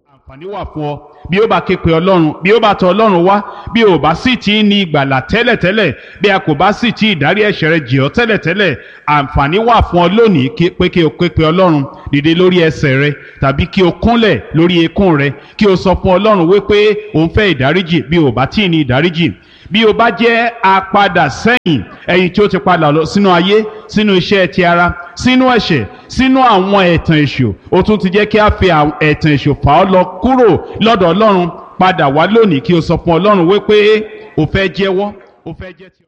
àǹfààní wà fún ọ bí ó bá ké pe ọlọ́run bí ó bá tọ ọlọ́run wá bí ó bá sì tí ní ìgbàlà tẹ́lẹ̀tẹ́lẹ̀ bí a kò bá sì tí ìdárí ẹ̀ṣẹ̀ rẹ jì ọ́ tẹ́lẹ̀tẹ́lẹ̀ àǹfààní wà fún ọ lónìí kí- pé kí o ké pe ọlọ́run dìde lórí ẹsẹ̀ rẹ tàbí kí o kúnlẹ̀ lórí eékún rẹ kí o sọ fún ọlọ́run wípé o ń fẹ́ ìdáríjì bí o bá tí ì ní ìdáríjì bí o bá jẹ́ apadà sẹ́yìn ẹ̀yìn tí ó ti padà lọ sínú ayé sínú iṣẹ́ ti ara sínú ẹ̀ṣẹ̀ sínú àwọn ẹ̀tàn èṣù o tún ti jẹ́ kí a fi àwọn ẹ̀tàn èṣù fà ọ́ lọ kúrò lọ́dọ̀ ọlọ́run padà wá lónìí kí o sọ fún ọlọ́run wípé o fẹ́ jẹ́wọ́ o fẹ́ jẹ́ ti.